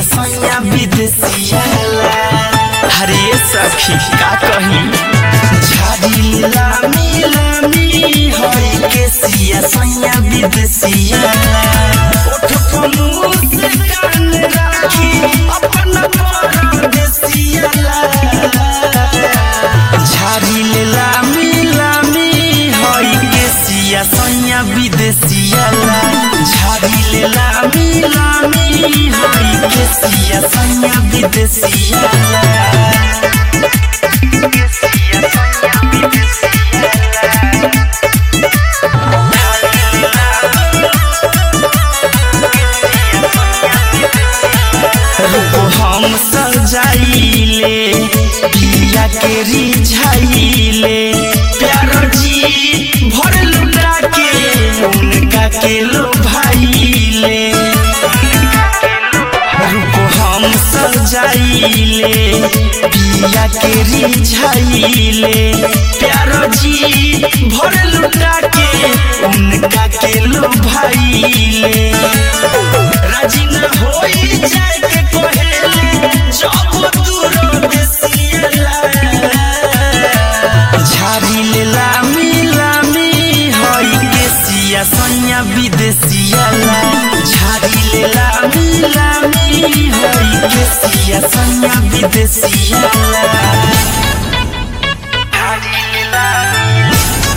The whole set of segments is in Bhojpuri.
सैया विदेशिया हरे सखी का कही झाड़ी लामी लामी होई के सिया सैया विदेशिया ओठ पलूस कान राखी अपन परदेसिया झाड़ी लामी लामी होई के सिया सैया विदेशिया झाड़ी लामी लामी होई के सिया सैया विदेशिया रूप हम सजाइले पिया के रिझाइले प्यार जी भर लुटा के उनका के लो भाईले रूप हम सजाइले पिया के रिझाइले प्यार जी भर लुटा के उनका के लो भाईले राजी न होई जाए के कहेले जब दूर देसियला झाड़ी ले लामी लामी होई के सिया सैया विदेसियला झाड़ी ले लामी लामी होई के सिया सैया विदेसियला झाड़ी ले लामी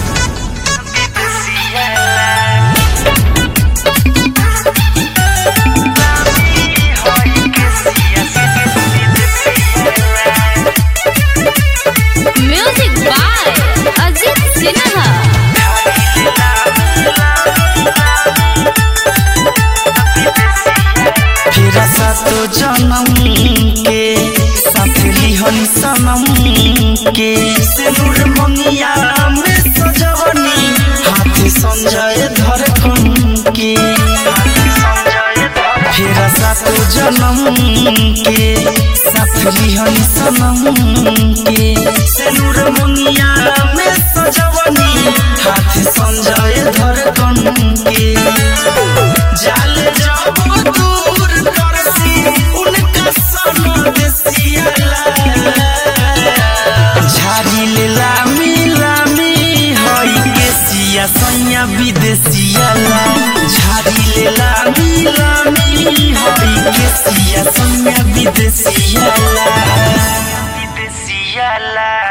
विदेसियला म्यूजिक बाय अजित सिन्हा फिर सातो जन्म के साथ लिहन सनम के सिंदूर मंगिया में सजवनी हाथ संजय धड़कन के फिर सातो जन्म के साथ लिहन सनम के सिंदूर मंगिया में सजवनी हाथ संजय धड़कन के जाल जब दूर करसी उनका सन देसियला झाड़ी ले लामी लामी होई के सिया सैया विदेसियला झाड़ी ले लामी लामी होई के सिया सैया विदेसियला विदेसियला